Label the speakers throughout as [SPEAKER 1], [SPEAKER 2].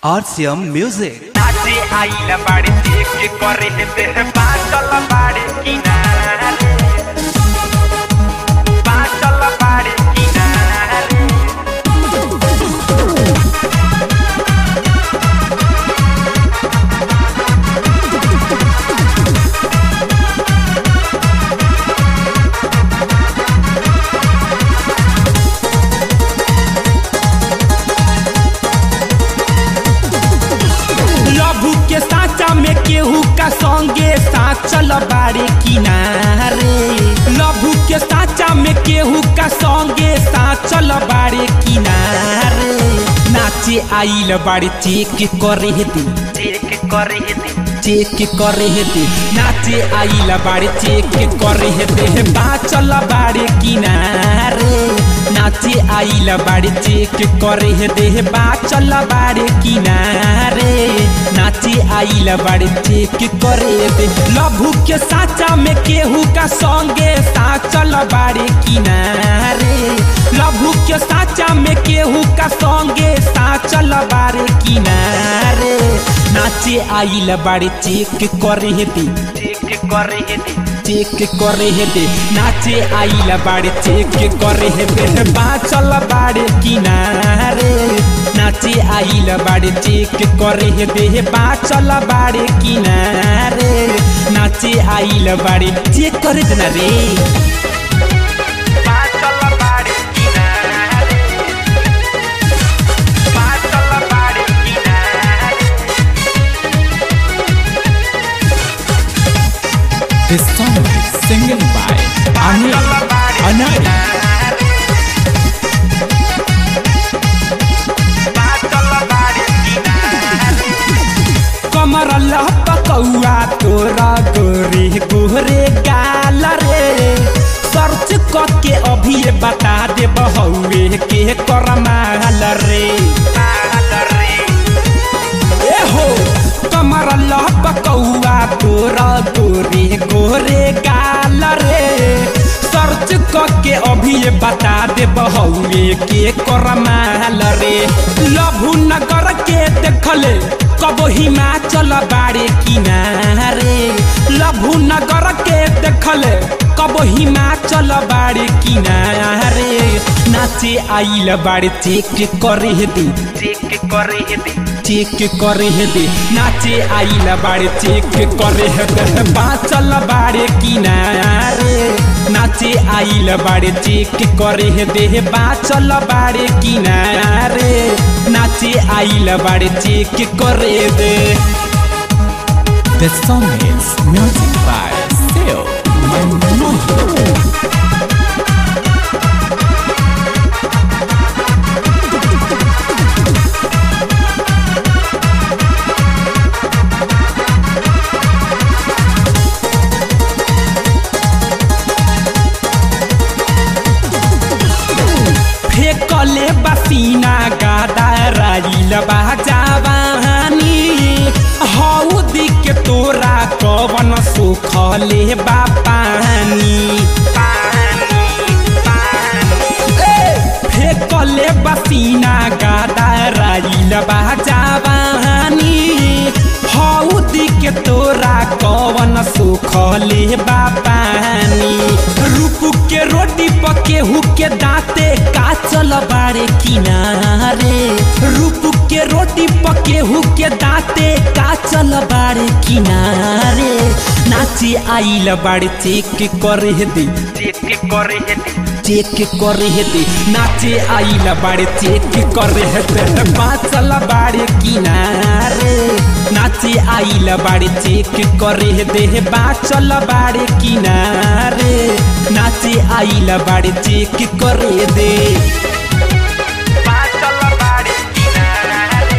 [SPEAKER 1] RCM Music.
[SPEAKER 2] नाचे आइला बाड़े देख करे तेरे बाटल बाड़े किनारे बाटल बाड़े किनारे
[SPEAKER 3] लभू के साचा में केहू का संगे साचल बारे किनारे लभू के साचा में केहू का संगे साचल बारे किनारे नाचे आइल बारे चेक करे दे
[SPEAKER 2] देख करे दे
[SPEAKER 3] चेक करे दे नाचे आइल बारे चेक करे दे बाचल बारे किनारे नाचे आइल बारे चेक करे दे बाचल बारे किनारे नाचे आइल बारे चेक करे दे लभू के साचा में केहू का संगे साचल बारे किनारे लभू के साचा में केहू का संगे साचल बारे किनारे नाचे आइल बारे चेक करे दे
[SPEAKER 2] देख करे दे
[SPEAKER 3] चेक करे दे नाचे आइल बारे चेक करे दे बाचल बारे किनारे नाचे आइल बारे चेक करे दे बाचल बारे किनारे नाचे आइल बारे चेक करे दे ना रे
[SPEAKER 2] बाटल बाड़े किनारे बाटल बाड़े किनारे
[SPEAKER 3] This song is singing by Anil
[SPEAKER 2] बाटल बाड़े
[SPEAKER 3] Anari.
[SPEAKER 2] बाटल बाड़े किनारे
[SPEAKER 3] कमर लपकौआ तोरा गोरे गोरे गाल रे सर्च करके अभी ये बता दे बहुए के करमाल रे
[SPEAKER 2] माल रे
[SPEAKER 3] ए हो कमर लपकौआ तोरा गोरे गोरे गाल रे सर्च करके अभी ये बता दे बहुए के करमाल रे लभु नगर के देखले कब हिमाचल बारे किनारे लभु नगर के देखले कब हिमाचल बारे किनारे नाचे आइल बारे चेक करे दे
[SPEAKER 2] देख करे दे
[SPEAKER 3] चेक करे दे नाचे आइल बारे चेक करे दे बाचल बारे किनारे नाचे आइल बारे चेक करे दे बाचल बारे किनारे नाचे आइल बारे चेक करे दे The song is music by Seo Manmohan. फेकले बसीना गादा राइल बाजावानी हौ दिक तोरा कवन सुखले बापानी फेकले बसीना गादा राइल बाजावानी हौ दिक तोरा कवन सुखले बापानी रूप के रोटी पके के दाँते काचल बारे किनारे रूप के रोटी पके के दाँते काचल बारे किनारे नाची आइल बारे चेक करे दे
[SPEAKER 2] देख करे दे
[SPEAKER 3] चेक करे दे नाचे आइल बारे चेक करे दे बाचल बारे किनारे नाचे आइल बारे चेक करे दे बाचल बारे किनारे नाचे आइल बारे चेक करे दे
[SPEAKER 2] बाटल बाड़े किनारे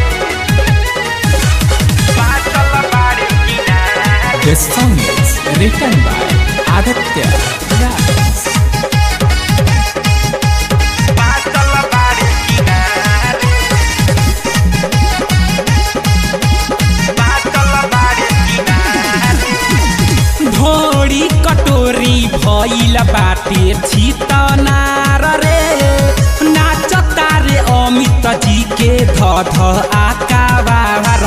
[SPEAKER 2] बाटल बाड़े किनारे
[SPEAKER 3] The song is written by Aditya Raj.
[SPEAKER 2] बाटल बाड़े किनारे बाटल बाड़े किनारे
[SPEAKER 3] ढोरी कटोरी भइल बाटे छितनार रे नाचता रे अमित जी के ध ध आकावा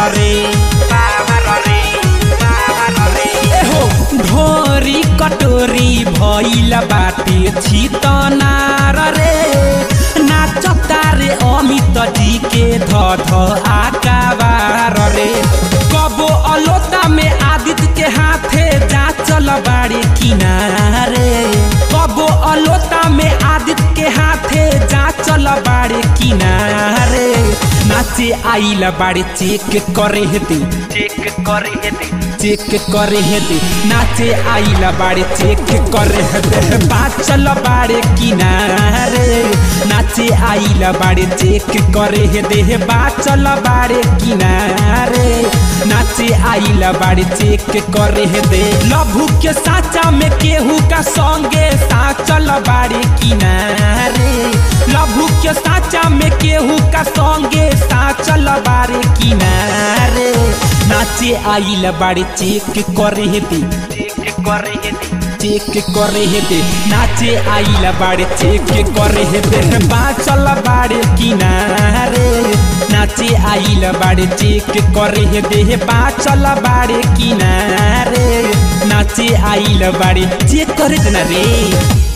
[SPEAKER 3] रे
[SPEAKER 2] बाहर रे बाहर रे
[SPEAKER 3] एहो ढोरी कटोरी भइल बाटे छितनार रे नाचता रे अमित जी के ध ध आकाबार रे कबो अलोता में आदित्य के हाथे जा चल बाड़ी किनारे कबो अलोता में आदित्य के हाथे जा चल बाड़ी किनारे नाचे आइल बाड़ी चेक करे हेते
[SPEAKER 2] चेक करे हेते
[SPEAKER 3] चेक करे हेते नाचे आइल बाड़े चेक करे हेते बाचल बाड़े किनारे नाचे आइल बाड़े चेक करे हेते बाचल बाड़े किनारे नाचे आइल बाड़े चेक करे हेते लभु के साचा में केहू का संगे साचल बाड़े किनारे लभु के साचा में केहू का संगे साचल बाड़े किनारे नाचे आइल बाड़े चेक करे हेते
[SPEAKER 2] चेक करे हेते
[SPEAKER 3] चेक करे हेते नाचे आइल बाड़े चेक करे हेते बाचल बाड़े किनारे नाचे आइल बाड़े चेक करे हेते बाचल बाड़े किनारे नाचे आइल बाड़े चेक करे ना रे